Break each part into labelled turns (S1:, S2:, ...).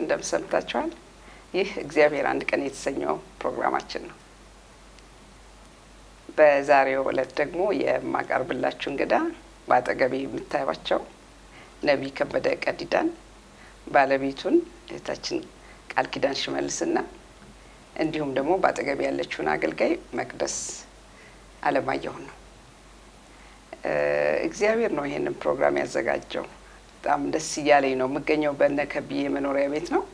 S1: እንደምን ሰምታችኋል? ይህ እግዚአብሔር አንድ ቀን የተሰኘው ፕሮግራማችን ነው። በዛሬው ዕለት ደግሞ የማቀርብላችሁ እንግዳ በአጠገቤ የምታዩቸው ነቢይ ከበደ ቀዲዳን፣ ባለቤቱን እህታችን ቃል ኪዳን ሽመልስና እንዲሁም ደግሞ በአጠገቤ ያለችውን አገልጋይ መቅደስ አለማየሁን ነው። እግዚአብሔር ነው ይሄንን ፕሮግራም ያዘጋጀው። በጣም ደስ እያለኝ ነው የምገኘው። በነ ከብዬ መኖሪያ ቤት ነው።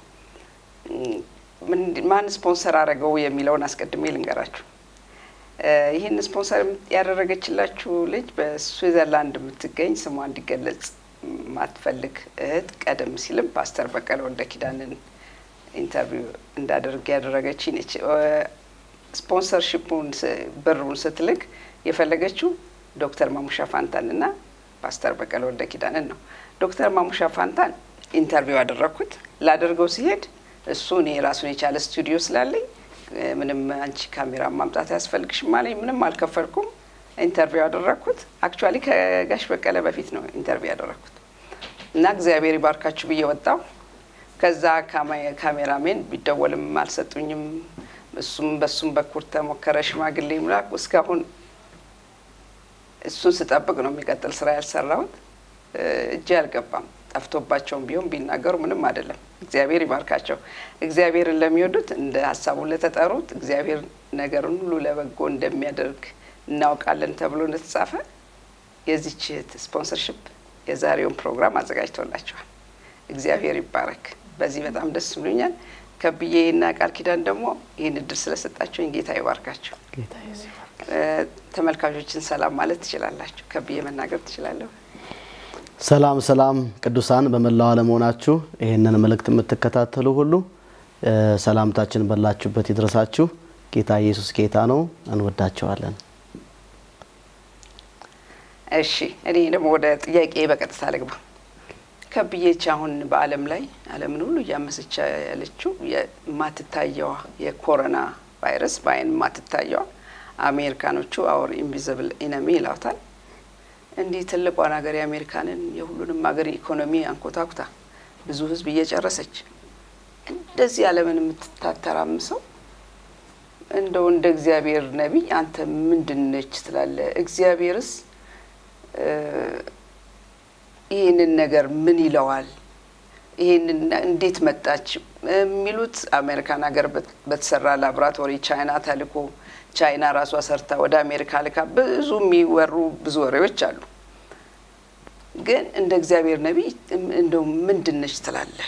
S1: ማን ስፖንሰር አደረገው የሚለውን አስቀድሜ ልንገራችሁ። ይህን ስፖንሰር ያደረገችላችሁ ልጅ በስዊዘርላንድ የምትገኝ ስሟ እንዲገለጽ ማትፈልግ እህት ቀደም ሲልም ፓስተር በቀለ ወልደ ኪዳንን ኢንተርቪው እንዳደርግ ያደረገች ነች። ስፖንሰርሺፑን ብሩን ስትልክ የፈለገችው ዶክተር ማሙሻ ፋንታንና ፓስተር በቀለ ወልደ ኪዳንን ነው። ዶክተር ማሙሻ ፋንታን ኢንተርቪው ያደረግኩት ላደርገው ሲሄድ እሱ እኔ ራሱን የቻለ ስቱዲዮ ስላለኝ ምንም አንቺ ካሜራ ማምጣት አያስፈልግሽም አለኝ። ምንም አልከፈልኩም። ኢንተርቪው ያደረግኩት አክቹዋሊ ከጋሽ በቀለ በፊት ነው ኢንተርቪው ያደረግኩት እና እግዚአብሔር ይባርካችሁ ብዬ ወጣው። ከዛ ካሜራሜን ቢደወልም አልሰጡኝም። እሱም በሱም በኩል ተሞከረ ሽማግሌ ምላክ እስካሁን እሱን ስጠብቅ ነው የሚቀጥል ስራ ያልሰራሁት። እጅ አልገባም። ጠፍቶባቸውም ቢሆን ቢናገሩ ምንም አይደለም። እግዚአብሔር ይባርካቸው። እግዚአብሔርን ለሚወዱት እንደ ሀሳቡ ለተጠሩት እግዚአብሔር ነገርን ሁሉ ለበጎ እንደሚያደርግ እናውቃለን ተብሎ እንደተጻፈ የዚች እህት ስፖንሰርሽፕ የዛሬውን ፕሮግራም አዘጋጅቶላቸዋል። እግዚአብሔር ይባረክ። በዚህ በጣም ደስ ብሎኛል። ከብዬና ቃል ኪዳን ደግሞ ይህን እድል ስለሰጣቸውኝ ጌታ ይባርካቸው። ተመልካቾችን ሰላም ማለት ትችላላችሁ። ከብዬ መናገር ትችላለሁ።
S2: ሰላም ሰላም፣ ቅዱሳን በመላው ዓለም ሆናችሁ ይህንን መልእክት የምትከታተሉ ሁሉ ሰላምታችን በላችሁበት ይድረሳችሁ። ጌታ ኢየሱስ ጌታ ነው። እንወዳቸዋለን።
S1: እሺ፣ እኔ ደግሞ ወደ ጥያቄ በቀጥታ ልግባ። ከብዬች አሁን በዓለም ላይ ዓለምን ሁሉ እያመሰቻ ያለችው የማትታየዋ የኮሮና ቫይረስ በአይን የማትታየዋ አሜሪካኖቹ አወር ኢንቪዚብል ኢነሚ ይላውታል። እንዲህ ትልቋን ሀገር የአሜሪካንን የሁሉንም ሀገር ኢኮኖሚ አንኮታኩታ ብዙ ሕዝብ እየጨረሰች እንደዚህ ዓለምን የምትታተራምሰው እንደው እንደ እግዚአብሔር ነቢይ አንተ ምንድን ነች ትላለህ? እግዚአብሔርስ ይህንን ነገር ምን ይለዋል? ይህንን እንዴት መጣች የሚሉት አሜሪካን ሀገር በተሰራ ላቦራቶሪ ቻይና ተልኮ ቻይና ራሷ ሰርታ ወደ አሜሪካ ልካ ብዙ የሚወሩ ብዙ ወሬዎች አሉ። ግን እንደ እግዚአብሔር ነቢይ እንደው ምንድን ነች ትላለህ?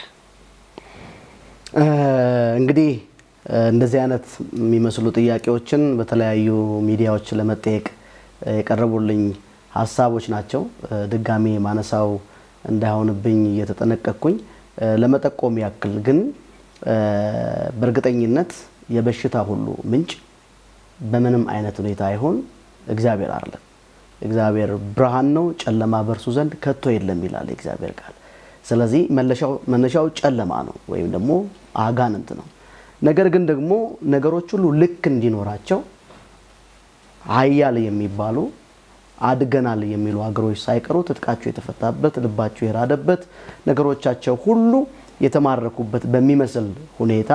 S2: እንግዲህ እንደዚህ አይነት የሚመስሉ ጥያቄዎችን በተለያዩ ሚዲያዎች ለመጠየቅ የቀረቡልኝ ሀሳቦች ናቸው። ድጋሜ ማነሳው እንዳይሆንብኝ እየተጠነቀቅኩኝ ለመጠቆም ያክል ግን በእርግጠኝነት የበሽታ ሁሉ ምንጭ በምንም አይነት ሁኔታ አይሆን እግዚአብሔር አለ። እግዚአብሔር ብርሃን ነው፣ ጨለማ በእርሱ ዘንድ ከቶ የለም ይላል የእግዚአብሔር ቃል። ስለዚህ መነሻው ጨለማ ነው ወይም ደግሞ አጋንንት ነው። ነገር ግን ደግሞ ነገሮች ሁሉ ልክ እንዲኖራቸው ሀያል የሚባሉ አድገናል የሚሉ ሀገሮች ሳይቀሩ ትጥቃቸው የተፈታበት ልባቸው የራደበት ነገሮቻቸው ሁሉ የተማረኩበት በሚመስል ሁኔታ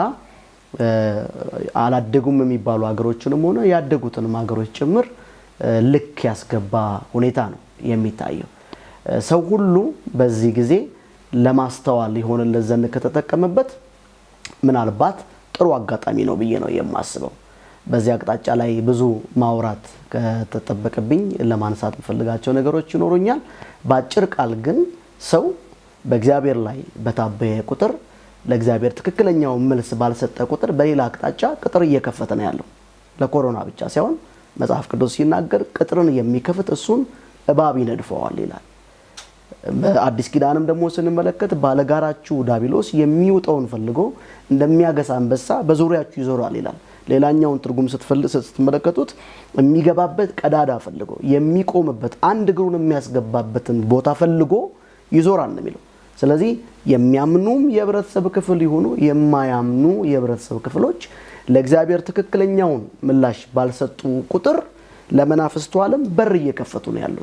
S2: አላደጉም የሚባሉ ሀገሮችንም ሆነ ያደጉትንም ሀገሮች ጭምር ልክ ያስገባ ሁኔታ ነው የሚታየው። ሰው ሁሉ በዚህ ጊዜ ለማስተዋል የሆነለት ዘንድ ከተጠቀመበት ምናልባት ጥሩ አጋጣሚ ነው ብዬ ነው የማስበው። በዚህ አቅጣጫ ላይ ብዙ ማውራት ከተጠበቅብኝ ለማንሳት የምፈልጋቸው ነገሮች ይኖሩኛል። በአጭር ቃል ግን ሰው በእግዚአብሔር ላይ በታበየ ቁጥር ለእግዚአብሔር ትክክለኛውን መልስ ባልሰጠ ቁጥር በሌላ አቅጣጫ ቅጥር እየከፈተ ነው ያለው። ለኮሮና ብቻ ሳይሆን መጽሐፍ ቅዱስ ሲናገር ቅጥርን የሚከፍት እሱን እባብ ይነድፈዋል ይላል። በአዲስ ኪዳንም ደግሞ ስንመለከት ባለጋራችሁ ዳቢሎስ የሚውጠውን ፈልጎ እንደሚያገሳ አንበሳ በዙሪያችሁ ይዞራል ይላል። ሌላኛውን ትርጉም ስትመለከቱት የሚገባበት ቀዳዳ ፈልጎ የሚቆምበት አንድ እግሩን የሚያስገባበትን ቦታ ፈልጎ ይዞራል ነው የሚለው። ስለዚህ የሚያምኑም የህብረተሰብ ክፍል ይሁኑ የማያምኑ የህብረተሰብ ክፍሎች ለእግዚአብሔር ትክክለኛውን ምላሽ ባልሰጡ ቁጥር ለመናፍስቱ ዓለም በር እየከፈቱ ነው ያሉት።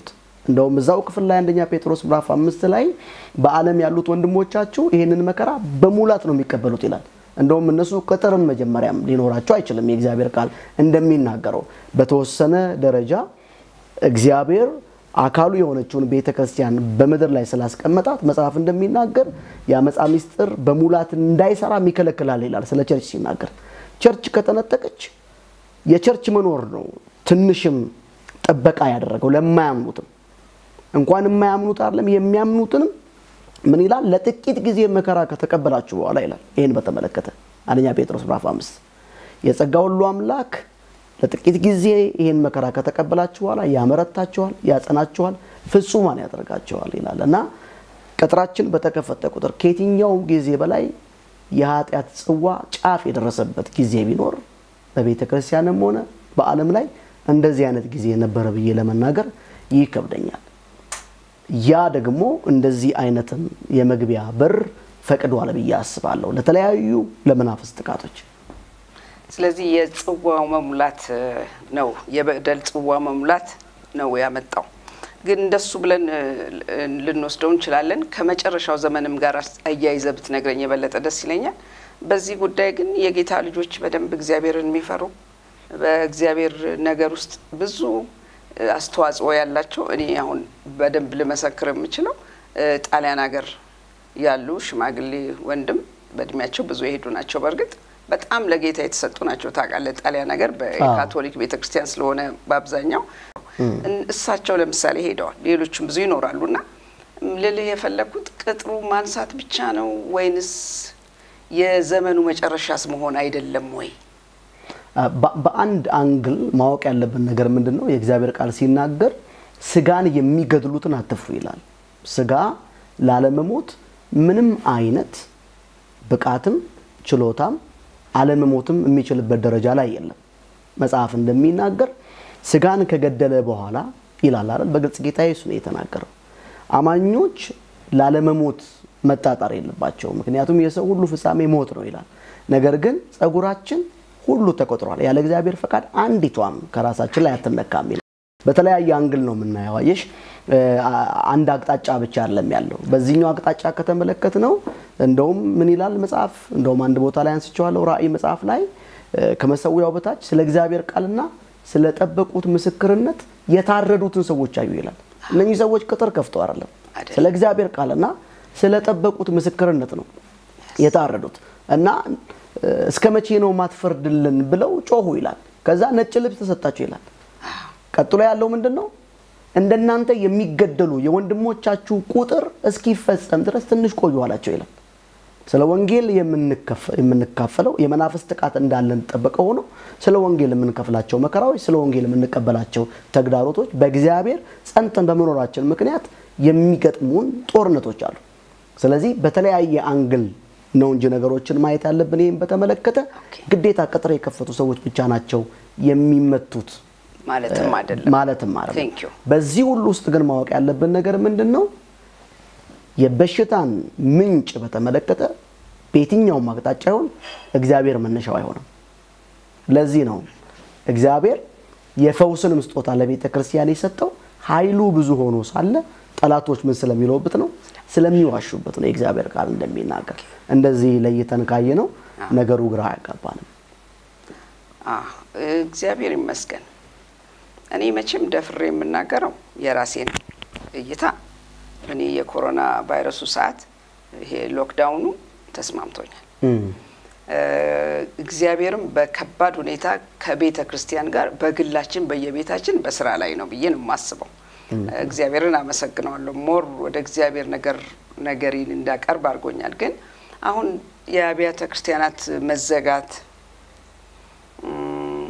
S2: እንደውም እዛው ክፍል ላይ አንደኛ ጴጥሮስ ምዕራፍ አምስት ላይ በዓለም ያሉት ወንድሞቻችሁ ይህንን መከራ በሙላት ነው የሚቀበሉት ይላል። እንደውም እነሱ ቅጥርም መጀመሪያም ሊኖራቸው አይችልም። የእግዚአብሔር ቃል እንደሚናገረው በተወሰነ ደረጃ እግዚአብሔር አካሉ የሆነችውን ቤተ ክርስቲያን በምድር ላይ ስላስቀመጣት መጽሐፍ እንደሚናገር የአመፃ ሚስጥር በሙላት እንዳይሰራም ይከለክላል ይላል ስለ ቸርች ሲናገር። ቸርች ከተነጠቀች የቸርች መኖር ነው ትንሽም ጥበቃ ያደረገው ለማያምኑትም እንኳን የማያምኑት አይደለም የሚያምኑትንም ምን ይላል? ለጥቂት ጊዜ መከራ ከተቀበላችሁ በኋላ ይላል። ይህን በተመለከተ አንደኛ ጴጥሮስ ምዕራፍ አምስት የጸጋ ሁሉ አምላክ ለጥቂት ጊዜ ይህን መከራ ከተቀበላችሁ በኋላ ያመረታችኋል፣ ያጸናችኋል፣ ፍጹማን ያደርጋችኋል ይላል እና ቅጥራችን በተከፈተ ቁጥር ከየትኛውም ጊዜ በላይ የኃጢአት ጽዋ ጫፍ የደረሰበት ጊዜ ቢኖር በቤተ ክርስቲያንም ሆነ በዓለም ላይ እንደዚህ አይነት ጊዜ ነበረ ብዬ ለመናገር ይከብደኛል። ያ ደግሞ እንደዚህ አይነትም የመግቢያ በር ፈቅዷል ብዬ አስባለሁ ለተለያዩ ለመናፍስት ጥቃቶች።
S1: ስለዚህ የጽዋው መሙላት ነው የበደል ጽዋ መሙላት ነው ያመጣው። ግን እንደሱ ብለን ልንወስደው እንችላለን። ከመጨረሻው ዘመንም ጋር አያይዘ ብትነግረኝ የበለጠ ደስ ይለኛል። በዚህ ጉዳይ ግን የጌታ ልጆች በደንብ እግዚአብሔርን የሚፈሩ በእግዚአብሔር ነገር ውስጥ ብዙ አስተዋጽኦ ያላቸው እኔ አሁን በደንብ ልመሰክር የምችለው ጣሊያን ሀገር ያሉ ሽማግሌ ወንድም በእድሜያቸው ብዙ የሄዱ ናቸው። በእርግጥ በጣም ለጌታ የተሰጡ ናቸው። ታውቃለህ፣ ጣሊያን ሀገር በካቶሊክ ቤተክርስቲያን ስለሆነ በአብዛኛው እሳቸው ለምሳሌ ሄደዋል። ሌሎችም ብዙ ይኖራሉ እና ልልህ የፈለግኩት ቅጥሩ ማንሳት ብቻ ነው ወይንስ የዘመኑ መጨረሻስ መሆን አይደለም ወይ?
S2: በአንድ አንግል ማወቅ ያለብን ነገር ምንድን ነው? የእግዚአብሔር ቃል ሲናገር ስጋን የሚገድሉትን አትፍሩ ይላል። ስጋ ላለመሞት ምንም አይነት ብቃትም ችሎታም አለመሞትም የሚችልበት ደረጃ ላይ የለም። መጽሐፍ እንደሚናገር ስጋን ከገደለ በኋላ ይላል አይደል? በግልጽ ጌታ ኢየሱስ ነው የተናገረው። አማኞች ላለመሞት መጣጣር የለባቸውም። ምክንያቱም የሰው ሁሉ ፍጻሜ ሞት ነው ይላል። ነገር ግን ጸጉራችን ሁሉ ተቆጥሯል፣ ያለ እግዚአብሔር ፈቃድ አንዲቷም ከራሳችን ላይ አትነካም ይላል። በተለያየ አንግል ነው የምናየው። አየሽ፣ አንድ አቅጣጫ ብቻ አይደለም ያለው። በዚህኛው አቅጣጫ ከተመለከት ነው እንደውም ምን ይላል መጽሐፍ፣ እንደውም አንድ ቦታ ላይ አንስቼዋለሁ። ራእይ መጽሐፍ ላይ ከመሰዊያው በታች ስለ እግዚአብሔር ቃልና ስለጠበቁት ምስክርነት የታረዱትን ሰዎች አዩ ይላል። እነኚህ ሰዎች ቅጥር ከፍተው አይደለም፣ ስለ እግዚአብሔር ቃልና ስለጠበቁት ምስክርነት ነው የታረዱት እና እስከ መቼ ነው ማትፈርድልን ብለው ጮሁ ይላል። ከዛ ነጭ ልብስ ተሰጣቸው ይላል። ቀጥሎ ያለው ምንድን ነው? እንደናንተ የሚገደሉ የወንድሞቻችሁ ቁጥር እስኪፈጸም ድረስ ትንሽ ቆዩ አላቸው ይላል። ስለ ወንጌል የምንካፈለው የመናፍስት ጥቃት እንዳለን ጠበቀ ሆኖ ስለ ወንጌል የምንከፍላቸው መከራዎች፣ ስለ ወንጌል የምንቀበላቸው ተግዳሮቶች በእግዚአብሔር ጸንተን በመኖራችን ምክንያት የሚገጥሙን ጦርነቶች አሉ። ስለዚህ በተለያየ አንግል ነው እንጂ ነገሮችን ማየት ያለብን። ይህም በተመለከተ ግዴታ ቅጥር የከፈቱ ሰዎች ብቻ ናቸው የሚመቱት
S1: ማለትም አይደለም
S2: ማለትም አይደለም።
S1: Thank you።
S2: በዚህ ሁሉ ውስጥ ግን ማወቅ ያለብን ነገር ምንድን ነው? የበሽታን ምንጭ በተመለከተ በየትኛውም አቅጣጫ ይሆን እግዚአብሔር መነሻው አይሆንም። ለዚህ ነው እግዚአብሔር የፈውስንም ስጦታ ለቤተ ክርስቲያን የሰጠው ኃይሉ ብዙ ሆኖ ሳለ ጠላቶች ምን ስለሚለውበት ነው? ስለሚዋሹበት ነው። የእግዚአብሔር ቃል እንደሚናገር እንደዚህ ለይተን ካየ ነው ነገሩ ግራ አያጋባንም።
S1: አዎ፣ እግዚአብሔር ይመስገን። እኔ መቼም ደፍሬ የምናገረው የራሴን እይታ እኔ የኮሮና ቫይረሱ ሰዓት ይሄ ሎክዳውኑ ተስማምቶኛል። እግዚአብሔርም በከባድ ሁኔታ ከቤተ ክርስቲያን ጋር በግላችን በየቤታችን በስራ ላይ ነው ብዬ ነው የማስበው። እግዚአብሔርን አመሰግነዋለሁ። ሞር ወደ እግዚአብሔር ነገር ነገሬን እንዳቀርብ አድርጎኛል። ግን አሁን የአብያተ ክርስቲያናት መዘጋት ም፣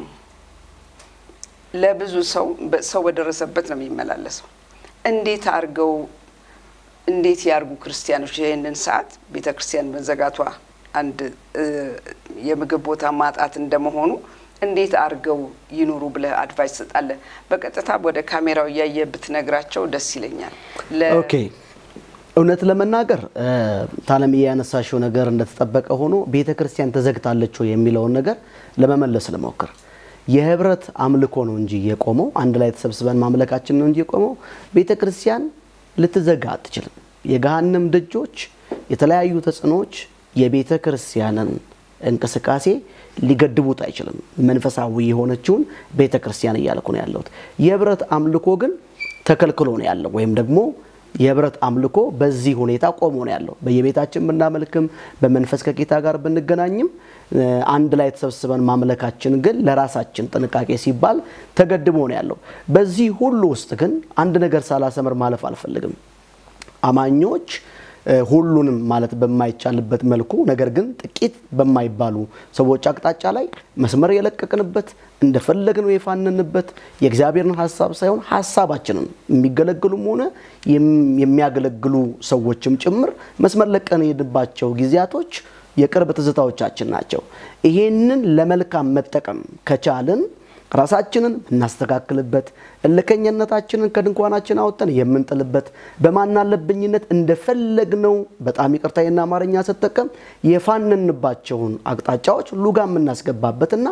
S1: ለብዙ ሰው ሰው በደረሰበት ነው የሚመላለሰው። እንዴት አድርገው እንዴት ያርጉ ክርስቲያኖች ይህንን ሰዓት ቤተ ክርስቲያን መዘጋቷ አንድ እ፣ የምግብ ቦታ ማጣት እንደመሆኑ እንዴት አድርገው ይኑሩ ብለህ አድቫይስ ትሰጣለህ? በቀጥታ ወደ ካሜራው እያየ ብትነግራቸው ደስ ይለኛል። ለ-
S2: ኦኬ እውነት ለመናገር እ፣ ታለም ያነሳሽው ነገር እንደተጠበቀ ሆኖ ቤተ ክርስቲያን ተዘግታለች ወይ የሚለውን ነገር ለመመለስ ልሞክር። የህብረት አምልኮ ነው እንጂ የቆመው አንድ ላይ ተሰብስበን ማምለካችን ነው እንጂ የቆመው ቤተ ክርስቲያን ልትዘጋ አትችልም። የገሃነም ደጆች፣ የተለያዩ ተጽዕኖዎች የቤተ ክርስቲያንን እንቅስቃሴ ሊገድቡት አይችልም። መንፈሳዊ የሆነችውን ቤተ ክርስቲያን እያልኩ ነው ያለሁት። የህብረት አምልኮ ግን ተከልክሎ ነው ያለው ወይም ደግሞ የህብረት አምልኮ በዚህ ሁኔታ ቆሞ ነው ያለው። በየቤታችን ብናመልክም በመንፈስ ከጌታ ጋር ብንገናኝም አንድ ላይ ተሰብስበን ማምለካችን ግን ለራሳችን ጥንቃቄ ሲባል ተገድቦ ነው ያለው። በዚህ ሁሉ ውስጥ ግን አንድ ነገር ሳላሰምር ማለፍ አልፈልግም። አማኞች ሁሉንም ማለት በማይቻልበት መልኩ ነገር ግን ጥቂት በማይባሉ ሰዎች አቅጣጫ ላይ መስመር የለቀቅንበት እንደፈለግነው የፋንንበት የእግዚአብሔርን ሀሳብ ሳይሆን ሀሳባችንን የሚገለግሉም ሆነ የሚያገለግሉ ሰዎችም ጭምር መስመር ለቀን የሄድባቸው ጊዜያቶች የቅርብ ትዝታዎቻችን ናቸው። ይሄንን ለመልካም መጠቀም ከቻልን ራሳችንን የምናስተካክልበት እልከኝነታችንን ከድንኳናችን አወጥተን የምንጥልበት በማናለብኝነት እንደፈለግነው በጣም ይቅርታዬና አማርኛ ስጠቀም የፋንንባቸውን አቅጣጫዎች ሉጋ የምናስገባበትና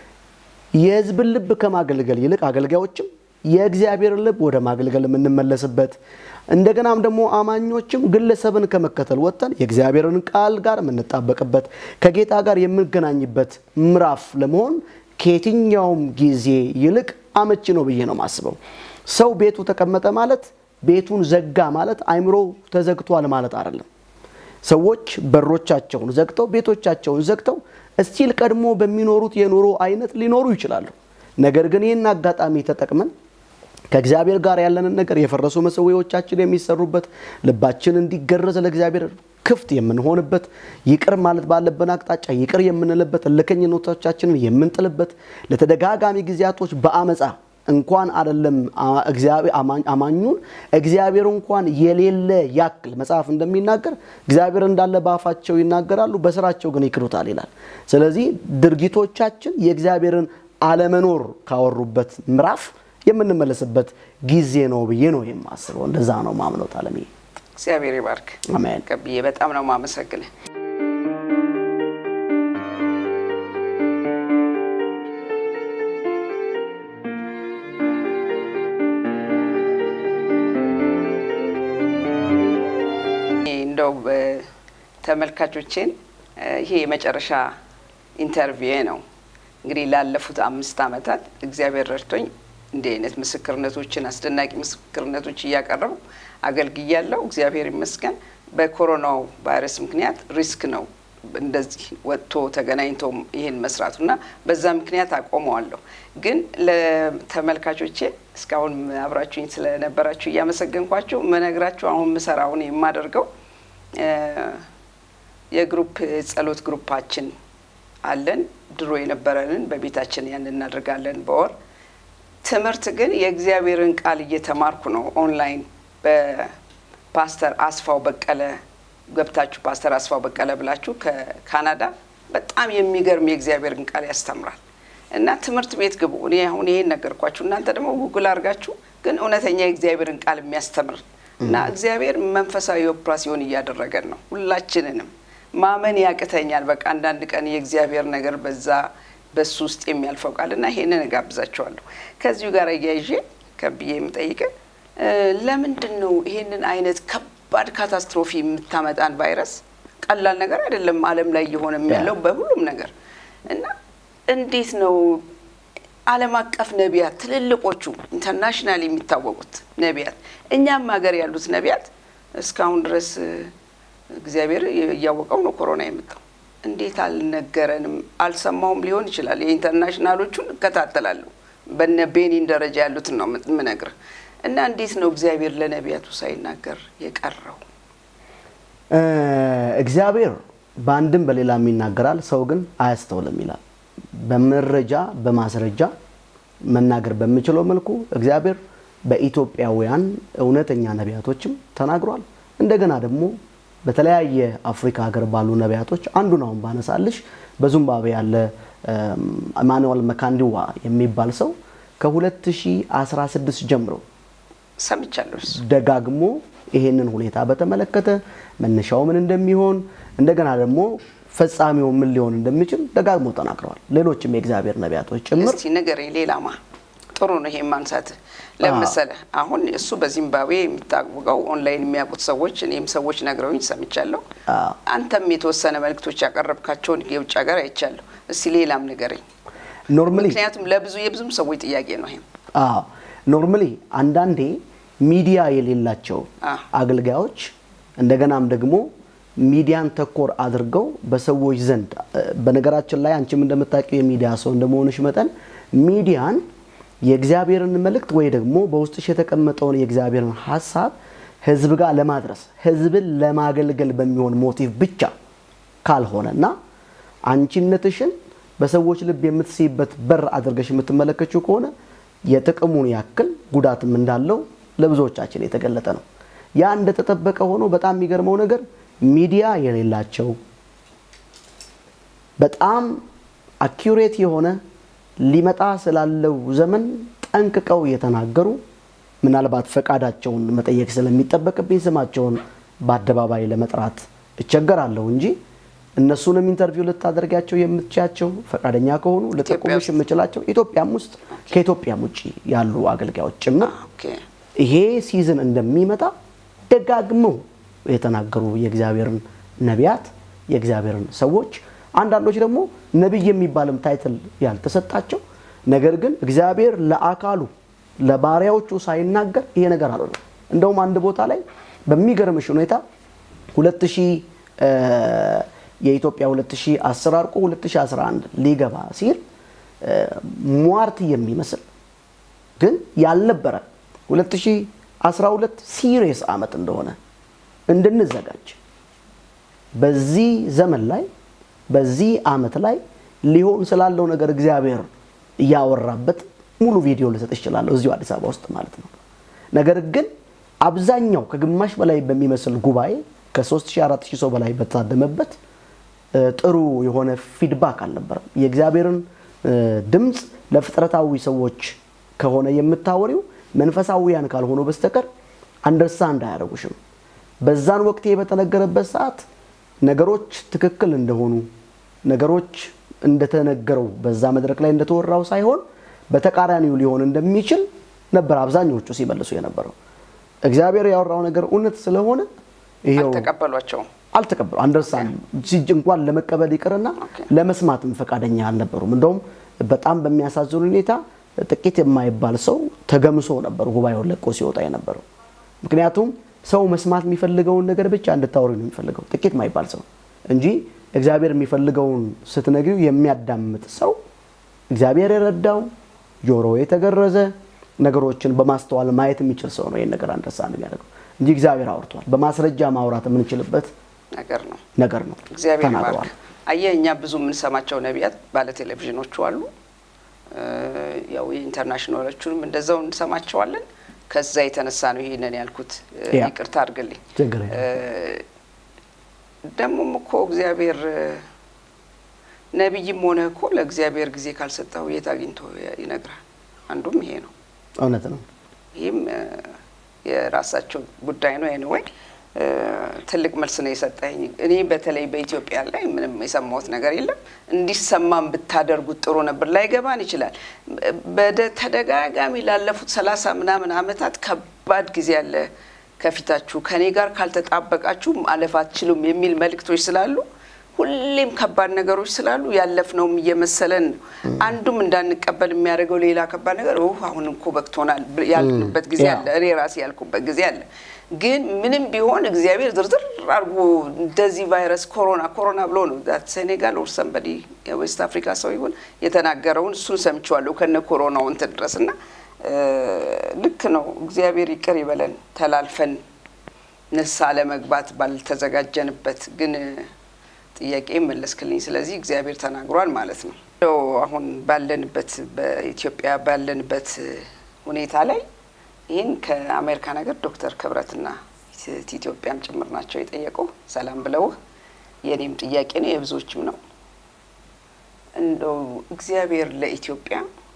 S2: የሕዝብን ልብ ከማገልገል ይልቅ አገልጋዮችም የእግዚአብሔርን ልብ ወደ ማገልገል የምንመለስበት እንደገናም ደግሞ አማኞችም ግለሰብን ከመከተል ወጥተን የእግዚአብሔርን ቃል ጋር የምንጣበቅበት ከጌታ ጋር የምንገናኝበት ምዕራፍ ለመሆን ከየትኛውም ጊዜ ይልቅ አመቺ ነው ብዬ ነው የማስበው። ሰው ቤቱ ተቀመጠ ማለት ቤቱን ዘጋ ማለት አይምሮ ተዘግቷል ማለት አይደለም። ሰዎች በሮቻቸውን ዘግተው ቤቶቻቸውን ዘግተው እስቲል ቀድሞ በሚኖሩት የኑሮ አይነት ሊኖሩ ይችላሉ። ነገር ግን ይህን አጋጣሚ ተጠቅመን ከእግዚአብሔር ጋር ያለንን ነገር የፈረሱ መሰዊያዎቻችን የሚሰሩበት ልባችን እንዲገረዝ ለእግዚአብሔር ክፍት የምንሆንበት ይቅር ማለት ባለብን አቅጣጫ ይቅር የምንልበት እልከኝነቶቻችንን የምንጥልበት ለተደጋጋሚ ጊዜያቶች በአመፃ እንኳን አይደለም አማኙን እግዚአብሔር እንኳን የሌለ ያክል መጽሐፍ እንደሚናገር እግዚአብሔር እንዳለ በአፋቸው ይናገራሉ፣ በስራቸው ግን ይክዱታል ይላል። ስለዚህ ድርጊቶቻችን የእግዚአብሔርን አለመኖር ካወሩበት ምዕራፍ የምንመለስበት ጊዜ ነው ብዬ ነው የማስበው። እንደዛ ነው ማምነው። አለምዬ
S1: እግዚአብሔር ይባርክ።
S2: አሜን።
S1: ቀብዬ በጣም ነው ማመሰግንህ። እንደው ተመልካቾቼን ይሄ የመጨረሻ ኢንተርቪው ነው። እንግዲህ ላለፉት አምስት ዓመታት እግዚአብሔር ረድቶኝ እንዲህ አይነት ምስክርነቶችን አስደናቂ ምስክርነቶች እያቀረቡ አገልግያለሁ። እግዚአብሔር ይመስገን። በኮሮናው ቫይረስ ምክንያት ሪስክ ነው እንደዚህ ወጥቶ ተገናኝቶ ይህን መስራቱና በዛ ምክንያት አቆመዋለሁ። ግን ለተመልካቾቼ እስካሁን አብራችሁኝ ስለነበራችሁ እያመሰገንኳችሁ መነግራችሁ አሁን ምሰራውን የማደርገው የግሩፕ ጸሎት ግሩፓችን አለን። ድሮ የነበረንን በቤታችን ያን እናደርጋለን በወር ትምህርት ግን የእግዚአብሔርን ቃል እየተማርኩ ነው። ኦንላይን በፓስተር አስፋው በቀለ ገብታችሁ ፓስተር አስፋው በቀለ ብላችሁ ከካናዳ በጣም የሚገርም የእግዚአብሔርን ቃል ያስተምራል እና ትምህርት ቤት ግቡ። እኔ አሁን ይሄን ነገርኳችሁ፣ እናንተ ደግሞ ጉግል አድርጋችሁ ግን እውነተኛ የእግዚአብሔርን ቃል የሚያስተምር እና እግዚአብሔር መንፈሳዊ ኦፕራሲዮን እያደረገን ነው። ሁላችንንም ማመን ያቅተኛል። በቃ አንዳንድ ቀን የእግዚአብሔር ነገር በዛ በሱ ውስጥ የሚያልፈው ቃል እና ይሄንን እጋብዛቸዋለሁ። ከዚሁ ጋር እያይዤ ከብዬ የምጠይቅ ለምንድን ነው ይሄንን አይነት ከባድ ካታስትሮፊ የምታመጣን ቫይረስ? ቀላል ነገር አይደለም ዓለም ላይ እየሆነ ያለው በሁሉም ነገር እና እንዴት ነው ዓለም አቀፍ ነቢያት ትልልቆቹ ኢንተርናሽናል የሚታወቁት ነቢያት እኛም ሀገር ያሉት ነቢያት እስካሁን ድረስ እግዚአብሔር እያወቀው ነው ኮሮና የመጣው እንዴት አልነገረንም? አልሰማውም ሊሆን ይችላል። የኢንተርናሽናሎቹን እከታተላለሁ በነ ቤኒን ደረጃ ያሉትን ነው የምነግርህ። እና እንዴት ነው እግዚአብሔር ለነቢያቱ ሳይናገር የቀረው?
S2: እግዚአብሔር በአንድም በሌላም ይናገራል፣ ሰው ግን አያስተውልም ይላል። በመረጃ በማስረጃ መናገር በምችለው መልኩ እግዚአብሔር በኢትዮጵያውያን እውነተኛ ነቢያቶችም ተናግሯል። እንደገና ደግሞ በተለያየ አፍሪካ ሀገር ባሉ ነቢያቶች አንዱን አሁን ባነሳልሽ በዚምባብዌ ያለ ኢማኑኤል መካንዲዋ የሚባል ሰው ከ2016 ጀምሮ
S1: ሰምቻለሁ።
S2: ደጋግሞ ይሄንን ሁኔታ በተመለከተ መነሻው ምን እንደሚሆን እንደገና ደግሞ ፈጻሚው ምን ሊሆን እንደሚችል ደጋግሞ ተናግረዋል። ሌሎችም የእግዚአብሔር ነቢያቶች ጭምር
S1: እስቲ ንገረኝ። ሌላማ ጥሩ ነው ይሄ ማንሳት ለመሰለ አሁን እሱ በዚምባብዌ የሚታወቀው ኦንላይን የሚያውቁት ሰዎች እኔም ሰዎች ነግረውኝ ሰምቻለሁ።
S2: አዎ።
S1: አንተም የተወሰነ መልእክቶች ያቀረብካቸውን የውጭ ሀገር አይቻለሁ። እስቲ ሌላም ንገረኝ።
S2: ኖርማሊ
S1: ምክንያቱም ለብዙ የብዙም ሰዎች ጥያቄ ነው ይሄም
S2: አዎ ኖርማሊ አንዳንዴ ሚዲያ የሌላቸው
S1: አዎ።
S2: አገልጋዮች እንደገናም ደግሞ ሚዲያን ተኮር አድርገው በሰዎች ዘንድ እ፣ በነገራችን ላይ አንቺም እንደምታውቂው የሚዲያ ሰው እንደመሆንሽ መጠን ሚዲያን የእግዚአብሔርን መልእክት ወይ ደግሞ በውስጥሽ የተቀመጠውን የእግዚአብሔርን ሀሳብ ህዝብ ጋር ለማድረስ ህዝብን ለማገልገል በሚሆን ሞቲቭ ብቻ ካልሆነና አንቺነትሽን በሰዎች ልብ የምትስይበት በር አድርገሽ የምትመለከችው ከሆነ የጥቅሙን ያክል ጉዳትም እንዳለው ለብዙዎቻችን የተገለጠ ነው። ያ እንደተጠበቀ ሆኖ በጣም የሚገርመው ነገር ሚዲያ የሌላቸው በጣም አኪሬት የሆነ ሊመጣ ስላለው ዘመን ጠንቅቀው የተናገሩ ምናልባት ፈቃዳቸውን መጠየቅ ስለሚጠበቅብኝ ስማቸውን በአደባባይ ለመጥራት እቸገራለሁ እንጂ እነሱንም ኢንተርቪው ልታደርጋቸው የምትችያቸው ፈቃደኛ ከሆኑ ልጠቁምሽ
S1: ውስጥ?
S2: የምችላቸው ኢትዮጵያም ውስጥ ከኢትዮጵያም ውጭ ያሉ አገልጋዮች ጭምር
S1: ኦኬ
S2: ይሄ ሲዝን እንደሚመጣ ደጋግመው የተናገሩ የእግዚአብሔርን ነቢያት የእግዚአብሔርን ሰዎች አንዳንዶች ደግሞ ነቢይ የሚባልም ታይትል ያልተሰጣቸው ነገር ግን እግዚአብሔር ለአካሉ ለባሪያዎቹ ሳይናገር ይሄ ነገር አልሆነም። እንደውም አንድ ቦታ ላይ በሚገርምሽ ሁኔታ 2000 እ፣ የኢትዮጵያ 2010 አርቆ 2011 ሊገባ ሲል እ፣ ሟርት የሚመስል ግን ያልነበረ 2012 ሲሪየስ ዓመት እንደሆነ እንድንዘጋጅ በዚህ ዘመን ላይ በዚህ ዓመት ላይ ሊሆን ስላለው ነገር እግዚአብሔር እያወራበት ሙሉ ቪዲዮ ልሰጥ እችላለሁ እዚሁ አዲስ አበባ ውስጥ ማለት ነው። ነገር ግን አብዛኛው ከግማሽ በላይ በሚመስል ጉባኤ ከ3400 ሰው በላይ በተታደመበት እ፣ ጥሩ የሆነ ፊድባክ አልነበረም። የእግዚአብሔርን እ፣ ድምፅ ለፍጥረታዊ ሰዎች ከሆነ የምታወሪው መንፈሳዊያን ካልሆኑ በስተቀር አንደርስታንድ አያደርጉሽም። በዛን ወቅት ይሄ በተነገረበት ሰዓት ነገሮች ትክክል እንደሆኑ ነገሮች እንደተነገረው በዛ መድረክ ላይ እንደተወራው ሳይሆን በተቃራኒው ሊሆን እንደሚችል ነበር አብዛኞቹ ሲመልሱ የነበረው። እግዚአብሔር ያወራው ነገር እውነት ስለሆነ ይሄው
S1: አልተቀበሏቸውም።
S2: አልተቀበሉ አንደርስታንድ ሲጅ እንኳን ለመቀበል ይቅርና
S1: ኦኬ።
S2: ለመስማትም ፈቃደኛ አልነበሩም። እንደውም በጣም በሚያሳዝን ሁኔታ ጥቂት የማይባል ሰው ተገምሶ ነበር ጉባኤውን ለቆ ሲወጣ የነበረው። ምክንያቱም ሰው መስማት የሚፈልገውን ነገር ብቻ እንድታወሪ ነው የሚፈልገው ጥቂት የማይባል ሰው እንጂ እግዚአብሔር የሚፈልገውን ስትነግሪው የሚያዳምጥ ሰው እግዚአብሔር የረዳው ጆሮ የተገረዘ ነገሮችን በማስተዋል ማየት የሚችል ሰው ነው ይህን ነገር አንደርስታንድ የሚያደርገው እንጂ እግዚአብሔር አውርቷል። በማስረጃ ማውራት የምንችልበት
S1: ነገር ነው።
S2: ነገር ነው
S1: እግዚአብሔር
S2: ተናግረዋል።
S1: ይባርክ። አየህ እኛ ብዙ የምንሰማቸው ነቢያት ባለ ቴሌቪዥኖቹ አሉ። እ፣ ያው የኢንተርናሽናሎቹንም እንደዛው እንሰማቸዋለን። ከዛ የተነሳ ነው ይሄንን ያልኩት። እ፣
S2: ያ።
S1: ይቅርታ አድርግልኝ።
S2: ችግር የለም።
S1: እ፣ ደግሞም እኮ እግዚአብሔር እ፣ ነቢይም ሆነ እኮ ለእግዚአብሔር ጊዜ ካልሰጠው የት አግኝቶ ይነግራል? አንዱም ይሄ ነው።
S2: እውነት ነው።
S1: ይህም እ፣ የራሳቸው ጉዳይ ነው። ኤኒዌይ ትልቅ መልስ ነው የሰጠኝ። እኔ በተለይ በኢትዮጵያ ላይ ምንም የሰማሁት ነገር የለም። እንዲሰማም ብታደርጉት ጥሩ ነበር። ላይገባን ይችላል። በተደጋጋሚ ላለፉት ሰላሳ ምናምን ዓመታት ከባድ ጊዜ አለ ከፊታችሁ፣ ከኔ ጋር ካልተጣበቃችሁ ማለፍ አትችሉም የሚል መልእክቶች ስላሉ ሁሌም ከባድ ነገሮች ስላሉ ያለፍነውም እየመሰለን ነው። አንዱም እንዳንቀበል የሚያደርገው ሌላ ከባድ ነገር ው አሁን እኮ በቅቶናል ያልንበት ጊዜ
S2: ያ።
S1: አለ። እኔ ራሴ ያልኩበት ጊዜ አለ። ግን ምንም ቢሆን እግዚአብሔር ዝርዝር አድርጎ እንደዚህ ቫይረስ ኮሮና ኮሮና ብሎ ነው ዛት ሴኔጋል ኦር ሰንበዲ የዌስት አፍሪካ ሰው ይሁን የተናገረውን እሱን ሰምቼዋለሁ ከነ ኮሮናው እንትን ድረስ እና እ፣ ልክ ነው። እግዚአብሔር ይቅር ይበለን ተላልፈን ንስሐ ለመግባት ባልተዘጋጀንበት ግን ጥያቄ መለስክልኝ። ስለዚህ እግዚአብሔር ተናግሯል ማለት ነው። እንደው አሁን ባለንበት በኢትዮጵያ ባለንበት ሁኔታ ላይ ይህን ከአሜሪካ ነገር ዶክተር ክብረትና ኢትዮጵያም ጭምር ናቸው የጠየቁ ሰላም ብለውህ የእኔም ጥያቄ ነው የብዙዎችም ነው። እንደው እግዚአብሔር ለኢትዮጵያ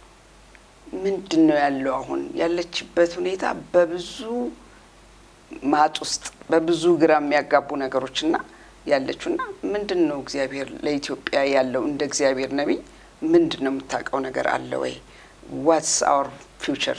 S1: ምንድን ነው ያለው አሁን ያለችበት ሁኔታ በብዙ ማጥ ውስጥ በብዙ ግራ የሚያጋቡ ነገሮችና ያለችው እና ምንድን ነው እግዚአብሔር ለኢትዮጵያ ያለው እንደ እግዚአብሔር ነቢይ ምንድን ነው የምታውቀው ነገር አለ ወይ? ዋትስ አወር ፊውቸር?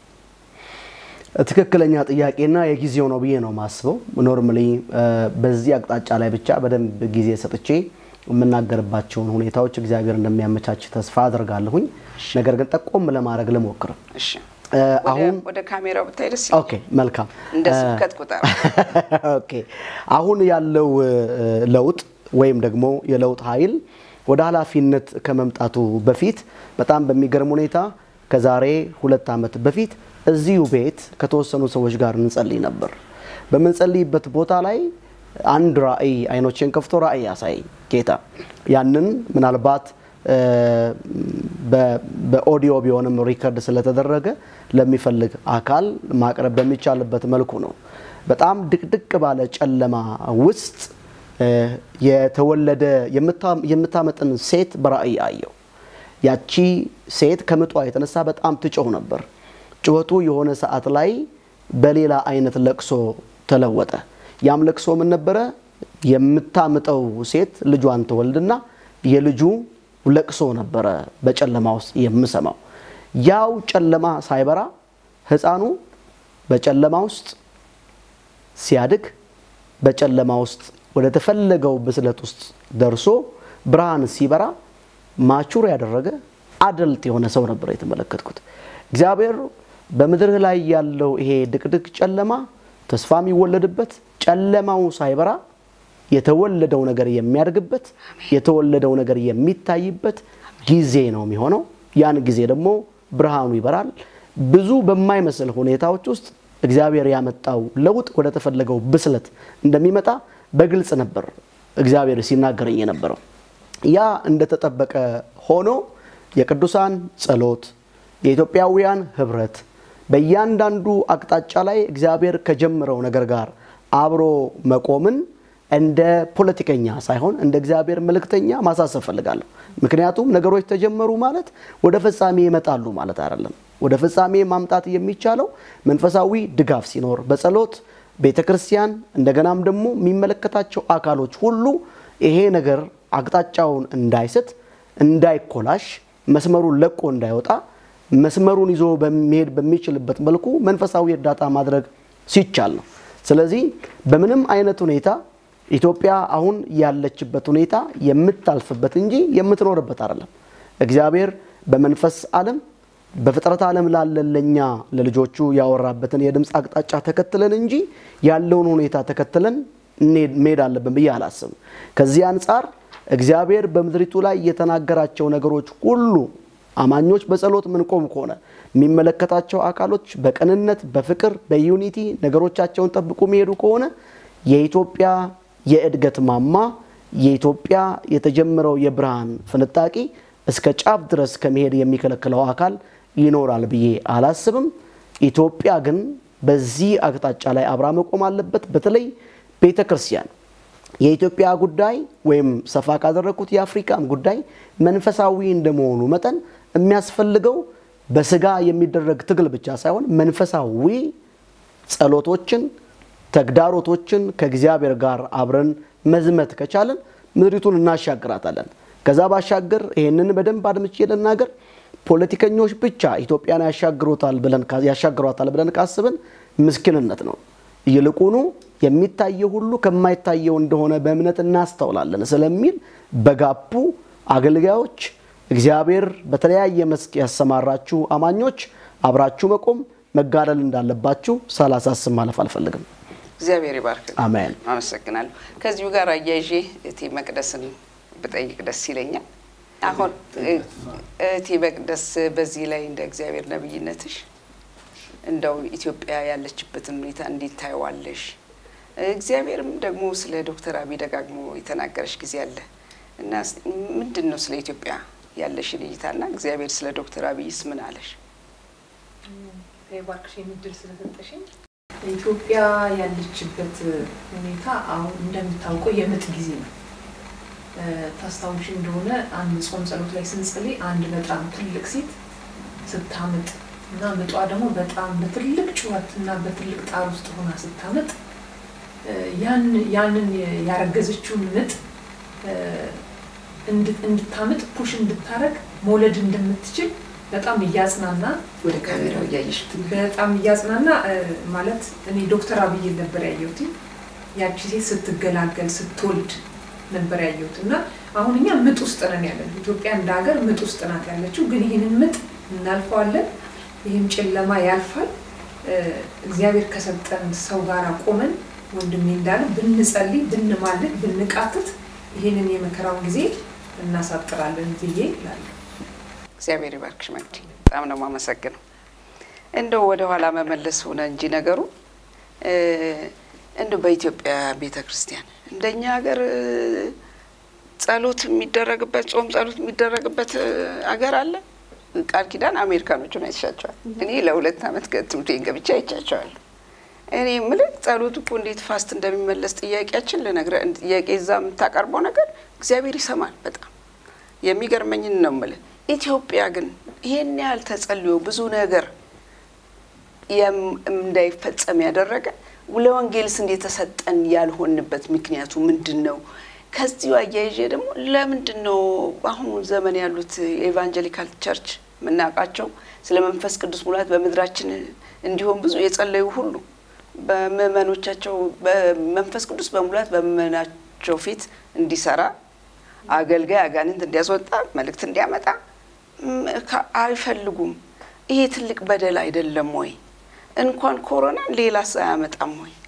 S2: ትክክለኛ ጥያቄና የጊዜው ነው ብዬ ነው ማስበው። ኖርማሊ በዚህ አቅጣጫ ላይ ብቻ በደንብ ጊዜ ሰጥቼ የምናገርባቸውን ሁኔታዎች እግዚአብሔር እንደሚያመቻች ተስፋ አድርጋለሁኝ። ነገር ግን ጠቆም ለማድረግ ልሞክር።
S1: እሺ
S2: አሁን
S1: ወደ ካሜራው ብታይ ደስ
S2: ኦኬ፣ መልካም
S1: እንደ ስብከት ቁጠር።
S2: ኦኬ አሁን ያለው ለውጥ ወይም ደግሞ የለውጥ ኃይል ወደ ኃላፊነት ከመምጣቱ በፊት በጣም በሚገርም ሁኔታ ከዛሬ ሁለት ዓመት በፊት እዚሁ ቤት ከተወሰኑ ሰዎች ጋር እንጸልይ ነበር። በምንጸልይበት ቦታ ላይ አንድ ራእይ አይኖችን ከፍቶ ራእይ ያሳይ ጌታ ያንን ምናልባት በኦዲዮ ቢሆንም ሪከርድ ስለተደረገ ለሚፈልግ አካል ማቅረብ በሚቻልበት መልኩ ነው። በጣም ድቅድቅ ባለ ጨለማ ውስጥ የተወለደ የምታመጥን ሴት በራእይ አየው። ያቺ ሴት ከምጧ የተነሳ በጣም ትጮህ ነበር። ጩኸቱ የሆነ ሰዓት ላይ በሌላ አይነት ለቅሶ ተለወጠ። ያም ለቅሶ ምን ነበረ? የምታምጠው ሴት ልጇን ትወልድና የልጁ ለቅሶ ነበረ በጨለማ ውስጥ የምሰማው። ያው ጨለማ ሳይበራ ሕፃኑ በጨለማ ውስጥ ሲያድግ በጨለማ ውስጥ ወደ ተፈለገው ብስለት ውስጥ ደርሶ ብርሃን ሲበራ ማቹር ያደረገ አደልት የሆነ ሰው ነበር የተመለከትኩት። እግዚአብሔር በምድርህ ላይ ያለው ይሄ ድቅድቅ ጨለማ ተስፋ የሚወለድበት ጨለማው ሳይበራ የተወለደው ነገር የሚያድግበት የተወለደው ነገር የሚታይበት ጊዜ ነው የሚሆነው። ያን ጊዜ ደግሞ ብርሃኑ ይበራል። ብዙ በማይመስል ሁኔታዎች ውስጥ እግዚአብሔር ያመጣው ለውጥ ወደ ተፈለገው ብስለት እንደሚመጣ በግልጽ ነበር እግዚአብሔር ሲናገረኝ የነበረው። ያ እንደተጠበቀ ሆኖ የቅዱሳን ጸሎት፣ የኢትዮጵያውያን ህብረት በእያንዳንዱ አቅጣጫ ላይ እግዚአብሔር ከጀመረው ነገር ጋር አብሮ መቆምን እንደ ፖለቲከኛ ሳይሆን እንደ እግዚአብሔር መልእክተኛ ማሳሰብ ፈልጋለሁ። ምክንያቱም ነገሮች ተጀመሩ ማለት ወደ ፍጻሜ ይመጣሉ ማለት አይደለም። ወደ ፍጻሜ ማምጣት የሚቻለው መንፈሳዊ ድጋፍ ሲኖር፣ በጸሎት ቤተ ክርስቲያን፣ እንደገናም ደግሞ የሚመለከታቸው አካሎች ሁሉ ይሄ ነገር አቅጣጫውን እንዳይስት፣ እንዳይኮላሽ፣ መስመሩን ለቆ እንዳይወጣ መስመሩን ይዞ በሚሄድ በሚችልበት መልኩ መንፈሳዊ እርዳታ ማድረግ ሲቻል ነው። ስለዚህ በምንም አይነት ሁኔታ ኢትዮጵያ አሁን ያለችበት ሁኔታ የምታልፍበት እንጂ የምትኖርበት አይደለም። እግዚአብሔር በመንፈስ ዓለም በፍጥረት ዓለም ላለን ለእኛ ለልጆቹ ያወራበትን የድምፅ አቅጣጫ ተከትለን እንጂ ያለውን ሁኔታ ተከትለን መሄድ አለብን ብዬ አላስብም። ከዚህ አንጻር እግዚአብሔር በምድሪቱ ላይ የተናገራቸው ነገሮች ሁሉ አማኞች በጸሎት ምንቆም ከሆነ የሚመለከታቸው አካሎች በቅንነት በፍቅር በዩኒቲ ነገሮቻቸውን ጠብቁ የሚሄዱ ከሆነ የኢትዮጵያ የእድገት ማማ የኢትዮጵያ የተጀመረው የብርሃን ፍንጣቂ እስከ ጫፍ ድረስ ከመሄድ የሚከለክለው አካል ይኖራል ብዬ አላስብም። ኢትዮጵያ ግን በዚህ አቅጣጫ ላይ አብራ መቆም አለበት። በተለይ ቤተ ክርስቲያን የኢትዮጵያ ጉዳይ ወይም ሰፋ ካደረግኩት የአፍሪካም ጉዳይ መንፈሳዊ እንደመሆኑ መጠን የሚያስፈልገው በስጋ የሚደረግ ትግል ብቻ ሳይሆን መንፈሳዊ ጸሎቶችን፣ ተግዳሮቶችን ከእግዚአብሔር ጋር አብረን መዝመት ከቻለን ምድሪቱን እናሻግራታለን። ከዛ ባሻገር ይህንን በደንብ አድምቼ ልናገር፣ ፖለቲከኞች ብቻ ኢትዮጵያን ያሻግሯታል ብለን ካስብን ምስኪንነት ነው። ይልቁኑ የሚታየው ሁሉ ከማይታየው እንደሆነ በእምነት እናስተውላለን ስለሚል በጋፑ አገልጋዮች እግዚአብሔር በተለያየ መስክ ያሰማራችሁ አማኞች አብራችሁ መቆም መጋደል እንዳለባችሁ ሳላሳስብ ማለፍ አልፈልግም።
S1: እግዚአብሔር ይባርክ።
S2: አሜን።
S1: አመሰግናለሁ። ከዚሁ ጋር አያይዤ እቴ መቅደስን ብጠይቅ ደስ ይለኛል። አሁን እቴ መቅደስ በዚህ ላይ እንደ እግዚአብሔር ነብይነትሽ እንደው ኢትዮጵያ ያለችበትን ሁኔታ እንዴት ታየዋለሽ? እግዚአብሔርም ደግሞ ስለ ዶክተር አብይ ደጋግሞ የተናገረሽ ጊዜ አለ እና ምንድን ነው ስለ ኢትዮጵያ ያለሽን እይታና እግዚአብሔር ስለ ዶክተር አብይስ ምን አለሽ?
S3: ባርክሽ የምድል ስለሰጠሽኝ ኢትዮጵያ ያለችበት ሁኔታ አሁን እንደምታውቀው የምጥ ጊዜ ነው። ታስታውሽ እንደሆነ አንድ ጾም ጸሎት ላይ ስንጸልይ አንድ በጣም ትልቅ ሴት ስታምጥ እና ምጧ ደግሞ በጣም በትልቅ ጩኸት እና በትልቅ ጣር ውስጥ ሆና ስታምጥ ያንን ያረገዘችውን ምጥ እንድታምጥ ፑሽ እንድታረግ መውለድ እንደምትችል በጣም እያጽናና
S1: ወደ ካሜራው እያየሽ
S3: በጣም እያጽናና ማለት እኔ ዶክተር አብይን ነበር ያየሁት። ያቺ ሴት ስትገላገል ስትወልድ ነበር ያየሁት እና አሁን እኛ ምጥ ውስጥ ነን ያለን። ኢትዮጵያ እንደ ሀገር ምጥ ውስጥ ናት ያለችው። ግን ይህንን ምጥ እናልፈዋለን። ይህም ጨለማ ያልፋል። እግዚአብሔር ከሰጠን ሰው ጋር ቆመን ወንድሜ እንዳለ ብንጸልይ፣ ብንማልድ፣ ብንቃትት ይህንን የመከራውን ጊዜ እናሳጥራለን ብዬ እላለሁ።
S1: እግዚአብሔር ይባርክሽ መግዲ፣ በጣም ነው የማመሰግነው። እንደው ወደ ኋላ መመለስ ሆነ እንጂ ነገሩ እንደው በኢትዮጵያ ቤተ ክርስቲያን እንደኛ ሀገር ጸሎት የሚደረግበት ጾም ጸሎት የሚደረግበት አገር አለ? ቃል ኪዳን አሜሪካኖቹን አይቻቸዋል። እኔ ለሁለት ዓመት ትምህርቴን ገብቼ አይቻቸዋለሁ። እኔ የምልህ ጸሎት እኮ እንዴት ፋስት እንደሚመለስ ጥያቄያችን ልነግርህ ጥያቄ እዛ የምታቀርበው ነገር እግዚአብሔር ይሰማል። በጣም የሚገርመኝን ነው የምልህ። ኢትዮጵያ ግን ይሄን ያህል ተጸልዮ ብዙ ነገር እንዳይፈጸም ያደረገ ለወንጌልስ እንደተሰጠን ያልሆንበት ምክንያቱ ምንድን ነው? ከዚሁ አያይዤ ደግሞ ለምንድን ነው በአሁኑ ዘመን ያሉት የኤቫንጀሊካል ቸርች የምናውቃቸው ስለ መንፈስ ቅዱስ ሙላት በምድራችን እንዲሆን ብዙ የጸለዩ ሁሉ በምእመኖቻቸው በመንፈስ ቅዱስ በሙላት በምእመናቸው ፊት እንዲሰራ አገልጋይ አጋንንት እንዲያስወጣ መልእክት እንዲያመጣ አይፈልጉም። ይሄ ትልቅ በደል አይደለም ወይ? እንኳን ኮሮና ሌላስ አያመጣም ወይ?